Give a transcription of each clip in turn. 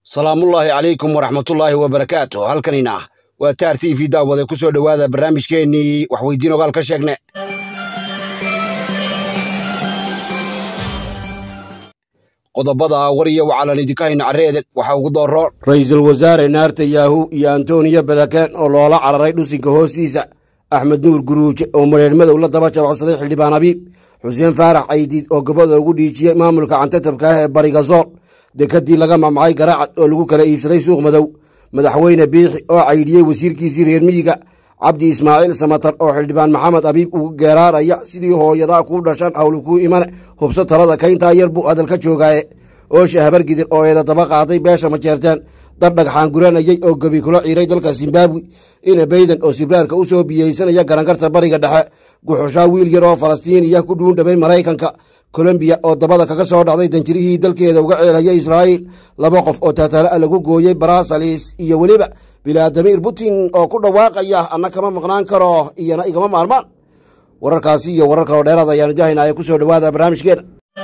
salaamullaahi calaykum waraxmatullaahi wabarakaatu halkanina waa taar t v daawade ku soo dhowaada barnaamijkeennii waxweydiin ogaal ka sheegne qodobada war iyo wacalan idinka hayna carreedeg waxaa ugu dooroon ra'iisul wasaare naarta yaahu iyo antoniyo balaken oo loola cararay dhusinka hoostiisa axmed nuur guruuje oo mareer madow la daba jabacsaday xildhibaan abiib xuseen faarax caydiid oo gabada ugu dhiijiyey maamulka cantatabka ah ee bariga sool dekadii laga mamacay garaacad oo lagu kala iibsaday suuq madow madaxweyne biixi oo caydhiyey wasiirkiisii reer miyiga cabdi ismaaciil samatar oo xildhibaan maxamed abiib ugu geeraaraya sidii hooyadaa kuu dhashan hawli kuu imane hubso talada kayntaa yar buu hadal ka joogaaye oosha habargidir oo eeda daba qaaday beesha majeerteen dad dhagxaan guranayey oo gebi kula ciiray dalka zimbabwe ina bayden oo sibraarka u soo biyeysanaya garangarta bariga dhexe guxushaa wiil yar oo falastiiniya ku dhuundhabay maraykanka kolombiya oo dabada kaga soo dhacday danjirihii dalkeeda uga ceelaya israa'iil laba qof oo taataala lagu gooyey barasalis iyo weliba bilaadamiir putin oo ku dhawaaqaya anna kama maqnaan karo iyona igama maalmaan wararkaasi iyo warar kaloo dheeraad ayaanu jahaynaya ku soo dhowaada barnaamijkeena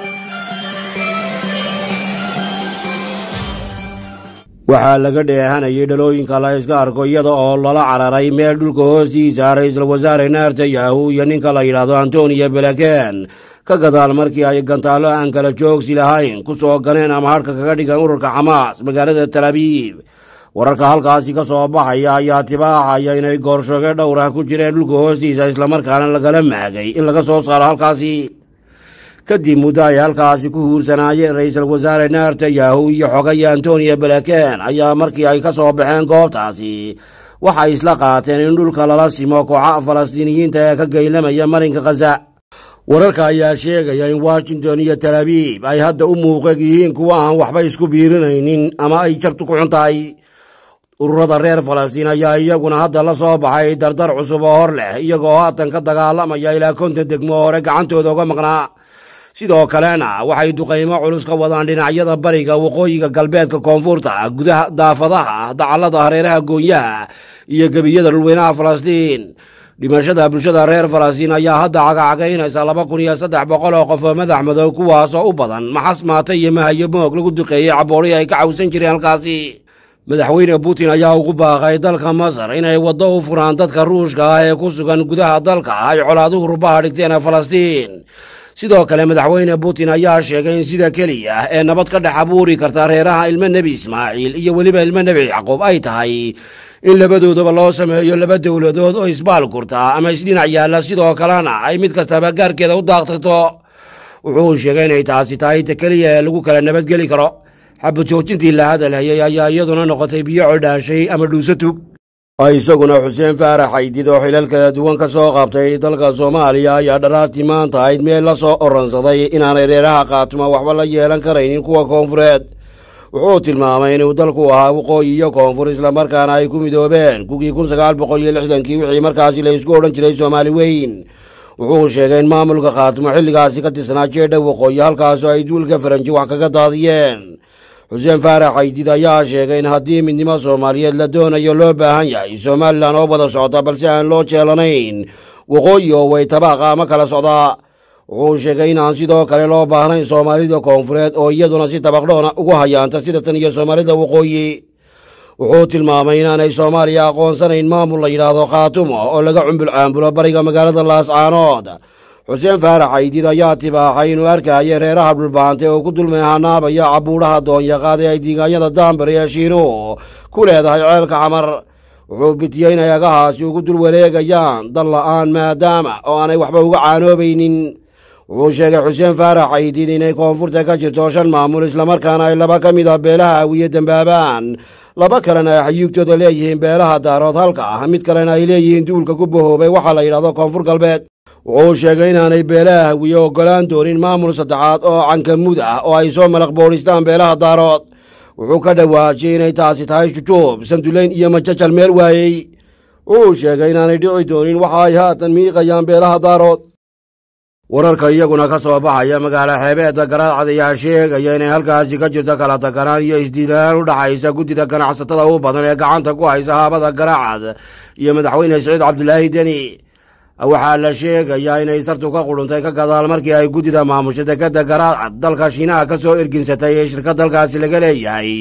waxaa laga dheehanayay dhalooyinka la iska arko iyada oo lala cararay meel dhulka hoostiisa ra'iisul wasaare naarta yahu iyo ninka la yidhaahdo antoniyo belaken ka gadaal markii ay gantaallo aan kala joogsi lahayn ku soo ganeen ama hadhka kaga dhigan ururka xamaas magaalada talabiib wararka halkaasi ka soo baxaya ayaa tibaaxaya inay goorshoge dhowrah ku jireen dhulka hoostiisa islamarkaana lagala maagay in laga soo saaro halkaasi kadib muddo ay halkaasi ku huursanaayeen ra'iisul wasaare naarta yahu iyo xogaya antoniyo belaken ayaa markii ay ka soo baxeen goobtaasi waxay isla qaateen in dhulka lala simo kooxa falastiiniyiinta ee ka geylamaya marinka khaza wararka ayaa sheegaya in washington iyo talabiib ay hadda u muuqeg yihiin kuwa aan waxba isku biirinaynin ama ay jabtu ku xun tahay ururada reer falastiin ayaa iyaguna hadda la soo baxay dardar cusub oo hor leh iyagoo haatan ka dagaalamaya ilaa konton degmo hore gacantooda uga maqnaa sidoo kalena waxay duqaymo culus ka wadaan dhinacyada bariga waqooyiga galbeedka koonfurta gudaha daafadaha dacallada hareeraha goonyaha iyo gebiyada dhulweynaha falastiin dhimashada bulshada reer falastiin ayaa hadda cagacagaynaysa laba kun iyo saddex boqol oo qof oo madax madow kuwaasoo u badan maxas maata iyo mahayo moog lagu duqeeyey caboorihii ay ka cawsan jireen halkaasi madaxweyne putin ayaa ugu baaqay dalka masar inay waddo u furaan dadka ruushka ah ee ku sugan gudaha dalka ay colaaduhu rubaha dhigteen ee falastiin sidoo kale madaxweyne putin ayaa sheegay in sida keliya ee nabad ka dhex abuuri karta reeraha ilmo nebi ismaaciil iyo weliba ilmo nebi yacquub ay tahay in labadoodaba loo sameeyo laba dowladood oo isbaal kurta ama isdhinac yaalla sidoo kalena ay mid kastaba gaarkeeda u daaqtagto wuxuu sheegay inay taasi tahay ta keliya ee lagu kala nabadgeli karo xabajoojintii la hadalhayay ayaa iyaduna noqotay biyo codhaashay ama dhuuso tug isaguna xuseen faarax caydid oo xilal kala duwan ka soo qabtay dalka soomaaliya ayaa dharaartii maanta ahayd meel la soo oransaday inaanay reeraha khaatuma waxba la yeelan karaynin kuwa koonfureed wuxuu tilmaamay inuu dalku ahaa waqooyi iyo koonfur islamarkaana ay ku midoobeen kugii kun sagaal boqol iyo lixdankii wixii markaasi la isku odhan jiray soomaali weyn wuxuu sheegay in maamulka khaatimo xilligaasi ka tirsanaa jeedha waqooyi halkaasoo ay duulka faranji wax kaga daadiyeen xuseen faarax caydid ayaa sheegay in haddii midnimo soomaaliyeed la doonayo loo baahan yahay somalilan oo wada socota balse aan loo jeelanayn waqooyi oo way tabaaqa ama kala socdaa wuxuu sheegay inaan sidoo kale loo baahnayn soomaalida koonfureed oo iyaduna si tabaqdhoona ugu hayaanta sida tan iyo soomaalida waqooyi wuxuu tilmaamay inaanay soomaaliya aqoonsanayn maamul la yidhaahdo khaatumo oo laga cumbul caambulo bariga magaalada laascaanood xuseen faarax caydid ayaa tibaaxay inuu arkaya reeraha dhulbaantay oo ku dulmeehanaabaya cabuudhaha doonyaqaad ee ay diigaanyada daambari ee shiinuhu ku leedahay ceelka xamar wuxuu bitiyey inay agahaasi ugu dul wareegayaan dal la'aan maadaama oo aanay waxba uga caanoobaynin wuxuu sheegay xuseen faarax caydid inay koonfurta ka jirto shan maamul islamarkaana ay laba ka mid a beelaha awiye dembaabaan laba kalena ay xayuugtooda leeyihiin beelaha daarood halka ah mid kalena ay leeyihiin duulka ku bahoobay waxaa la yidhahdo koonfur galbeed wuxuu sheegay inaanay beelaha hawiye oggolaan doonin maamul saddexaad oo cankamud ah oo ay soo malaq boodhistaan beelaha daarood wuxuu ka dhawaajiyey inay taasi tahay jujuub sandulayn iyo majajal meel waayey wuxuu sheegay inaanay dhici doonin waxa ay haatan miiqayaan beelaha daarood wararka iyaguna ka soo baxaya magaalo xeebeedda garaadcad ayaa sheegaya inay halkaasi ka jirto kala taganaan iyo isdiilaan u dhaxaysa guddida ganacsatada u badan ee gacanta ku haysa haabada garaacad iyo madaxweyne siciid cabdulaahi deni waxaa la sheegayaa inay sartu ka qudhuntay ka gadaal markii ay guddida maamusha dekadda garaacad dalka shiinaha ka soo erginsatay ee shirka dalkaasi laga leeyahay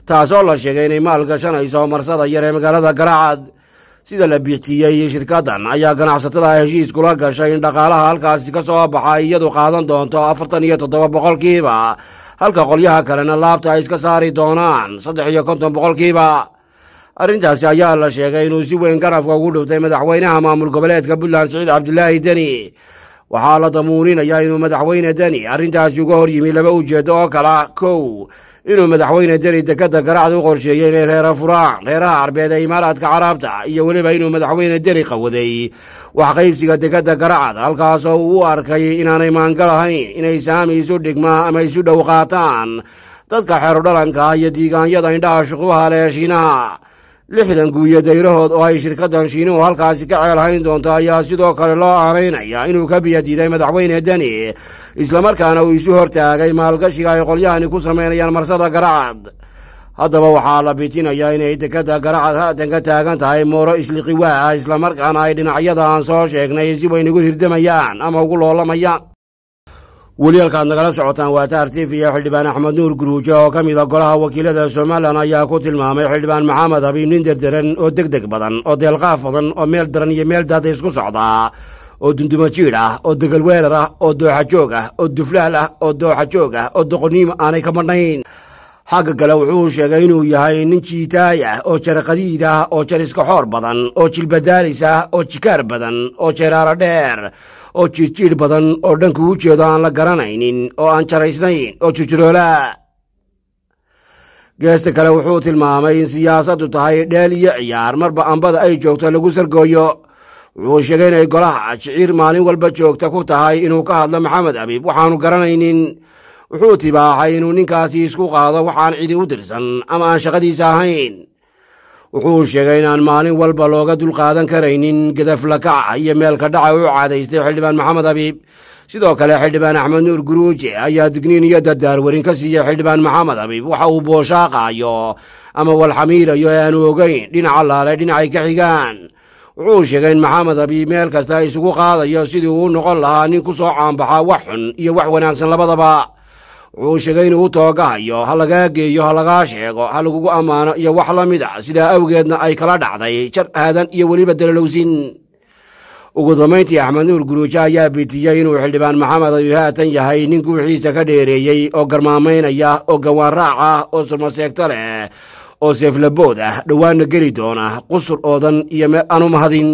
taasoo la sheegay inay maal gashanayso marsada yar ee magaalada garacad sida la biixtiyey shirkaddan ayaa ganacsatada heshiis kula gashay in dhaqaalaha halkaasi ka soo baxa iyadu qaadan doonto afartan iyo toddoba boqolkiiba halka qolyaha kalena laabta ay iska saari doonaan saddex iyo konton boqolkiiba arrintaasi ayaa la sheegay inuu si weyn garafka ugu dhuftay madaxweynaha maamul goboleedka puntland siciid cabdilaahi deni waxaa la damuuninayaa inuu madaxweyne deni arrintaasi uga hor yimi laba ujeeddo oo kala kow inuu madaxweyne deni dekadda garacda u qorsheeyey inay reera furaan reeraha carbeed ee imaaraadka carabta iyo weliba inuu madaxweyne deni qawaday wax qaybsiga dekadda garacad halkaasoo uu u arkay inaanay maangal ahayn inay saami isu dhigma ama isu dhow qaataan dadka xeerodhalanka iyo diigaanyada indhaha shuqubaha leh shiinaha lixdan guuyo dayrahood oo ay shirkaddan shiinuhu halkaasi ka ceelhayn doonto ayaa sidoo kale loo aanaynaya inuu ka biyadiiday madaxweyne deni islamarkaana uu isu hortaagay maalgashiga ay qolyahani ku samaynayaan marsada garacad haddaba waxaa la bitinayaa inay dekadda garacad haatan ka taagan tahay mooro isliqiwaa ah islamarkaana ay dhinacyada aan soo sheegnay si weyn ugu hirdamayaan ama ugu loolamayaan weli halkaad nagala socotaan waa taar tif iyo xildhibaan axmed nuur guruujo oo ka mida golaha wakiilada somalilan ayaa ku tilmaamay xildhibaan maxamed habiib nin derderan oo deg deg badan oo deelqaaf badan oo meel daran iyo meel daada isku socdaa oo dundumo jiidh ah oo degal weerar ah oo dooxa joog ah oo duflaal ah oo dooxa joog ah oo doqoniimo aanay ka madhnayn xagga kale wuxuu sheegay inuu yahay nin jiitaay ah oo jaraqadiid ah oo jariska xoor badan oo jilbadaalis ah oo jikaar badan oo jeeraaro dheer oo jiirjiidh badan oo dhanku u jeedo aan la garanaynin oo aan jaraysnayn oo jujuroola geesta kale wuxuu tilmaamay in siyaasaddu tahay dheel iyo ciyaar marba ambada ay joogto lagu sargooyo wuxuu sheegay inay golaha shiciir maalin walba joogta ku tahay inuu ka hadlo maxamed abiib waxaanu garanaynin wuxuu tibaaxay inuu ninkaasi isku qaado waxaan cidi u dirsan ama aan shaqadiisa ahayn wuxuu sheegay inaan maalin walba looga dulqaadan karaynin gadaflakaca iyo meelka dhaca u caadaystay xildhibaan maxamed abiib sidoo kale xildhibaan axmed nuur guruuje ayaa digniin iyo dardaarwarin ka siiyey xildhibaan maxamed abiib waxa uu booshaaqaayo ama walxamiirayo ee aanu ogeyn dhinaca laale dhinacay ka xigaan wuxuu sheegay in maxamed abiib meel kasta isugu qaadayo sidii uu noqon lahaa nin ku soo caanbaxa wax xun iyo wax wanaagsan labadaba wuxuu sheegay inuu u toogahayo ha lagaa geeyo ha lagaa sheego ha lagugu ammaano iyo wax la mid a sidaa awgeedna ay kala dhacday jar aadan iyo weliba dalalowsin ugu dambayntii axmed nuur guruujo ayaa bitiyey inuu xildhibaan maxamed abiib haatan yahay nin guuxiisa ka dheereeyey oo garmaamaynaya oo gawaan raac ah oo surmaseegto leh oo seeflabood ah dhowaanna geli doona qusur oodan iyo meel aanu mahadin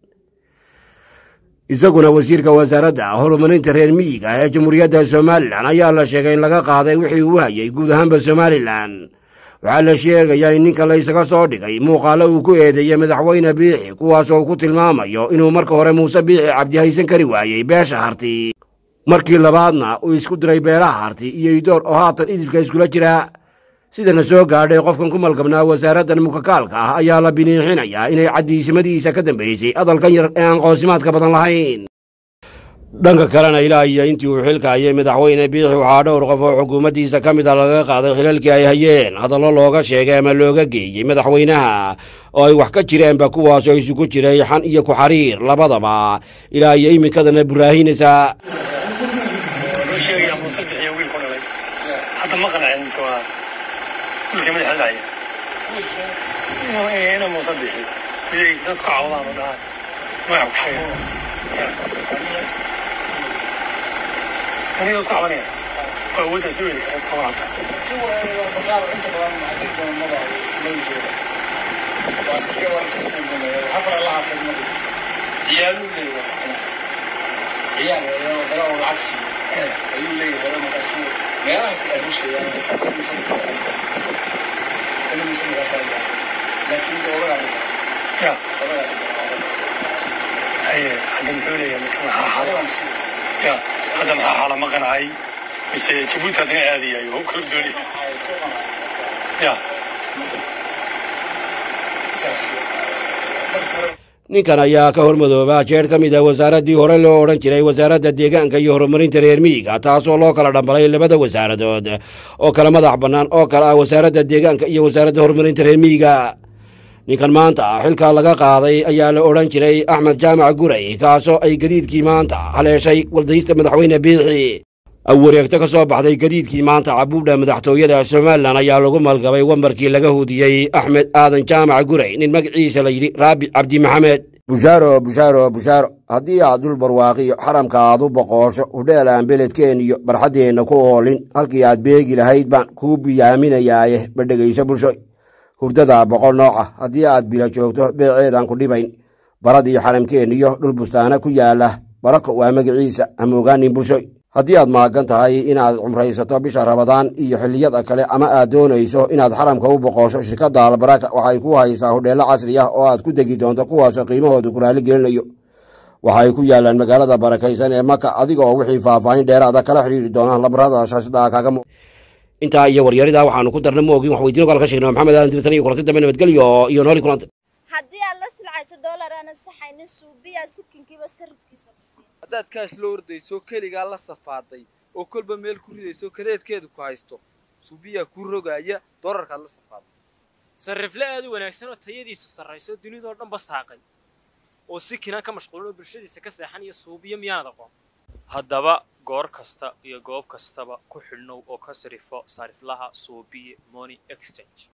isaguna wasiirka wasaaradda horumarinta reer miyiga ee jamhuuriyadda somalilan ayaa la sheegay in laga qaaday wixii uu hayay guud ahaanba somalilan waxaa la sheegayaa in ninka la ysaga soo dhigay muuqaalo uu ku eedeeyey madaxweyne biixi kuwaasoo ku tilmaamayo inuu marka hore muuse biixi cabdi haysan kari waayey beesha harti markii labaadna uu isku diray beelaha harti iyo idoor oo haatan idilka iskula jira sidana soo gaadhay qofkan ku malgabnaa wasaaraddan mukakaalka ah ayaa la biniixinayaa inay caddiisimadiisa ka dambaysay hadalkan yar ee aan qoosimaadka badan lahayn dhanka kalena ilaa iyo intii uu xilka hayay madaxweyne biixi waxaa dhowr qof oo xukuumaddiisa ka mid a laga qaaday xilalkii ay hayeen hadallo looga sheegay ama looga geeyey madaxweynaha oo ay wax ka jireenba kuwaasoo isugu jiray xan iyo ku-xariir labadaba ilaa iyo iminkadana buraahinaysa wiilka madaxa dhacaya ina muusa bixi miyay dadku cawdaan oo dhahaan magac ku sheega aniga isku cabanaya waa awoodda si weyni kara kama hata ayuu leeyahay markaasu meelahaas ay busheeyaan ya haye hadda muxuu leeyahay marka maxaa xaala ya hadda maxaa xaala ma qancay mise jabuuti haddana aadayayo hub kala doonaya ya ninkan ayaa ka hormadooba jeer ka mid ah wasaaraddii hore loo odhan jiray wasaaradda deegaanka iyo horumarinta reer miyiga taasoo loo kala dhambalay labada wasaaradood oo kala madax bannaan oo kale ah wasaaradda deegaanka iyo wasaaradda horumarinta reer miyiga ninkan maanta xilka laga qaaday ayaa la odhan jiray axmed jaamac guray kaasoo ay gadiidkii maanta haleeshay waldaysta madaxweyne biixi wareegto ka soo baxday gadiidkii maanta cabuudha madaxtooyada somalilan ayaa lagu malgabay wambarkii laga hudiyey axmed aadan jaamac guray nin magaciisa la yidhi raabi cabdi maxamed bushaaro bushaaro bushaaro haddii aad dhul barwaaqiyo xaramka aad u boqoosho hudheel aan beledkeen iyo barxaddeenna ku oolin halkii aad beegi lahayd baan kuu biyaaminayaaye ma dhegayso bulshoy hurdada boqol nooca haddii aad bila joogto beeceedaan ku dhibayn baradii xaramkeen iyo dhul bustaana ku yaala barako waa magaciisa hamoogaanin bulshoy haddii aad maagan tahay inaad cumraysato bisha rabadaan iyo xilliyada kale ama aad doonayso inaad xaramka u boqosho shirkadda albaraka waxay ku haysaa hudheello casri ah oo aad ku degi doonto kuwaasoo qiimahoodu ku raali gelinayo waxay ku yaalaan magaalada barakaysan ee maka adiga oo wixii faahfaahin dheeraada kala xidhiiri doona lambarada shaashada kaaga mu intaa iyo waryarida waxaanu ku darna ma ogin wax weydiino kale ka sheegna maxamed aadan dirtan iyo kulanti dambe nabadgelyo iyo nooli kulanta haddii aad la silcayso dollar aanad saxaynin suubiya sikinkiiba sarifkiisa ku siin haddaad kaash la ordayso keligaa la safaaday oo kolba meel ku ridayso kadeedkeedu ku haysto suubiyaa kuu rogaaya dolarkaad la safaaday sarrifle aad u wanaagsan oo tayadiisu sarrayso dunidoo dhan basaaqay oo si kinaan ka mashquulin oo bulshadiisa ka seexan iyo suubiyo miyaanad aqoon haddaba goor kasta iyo goob kastaba ku xidhnow oo ka sarifo sariflaha suubiye money exchange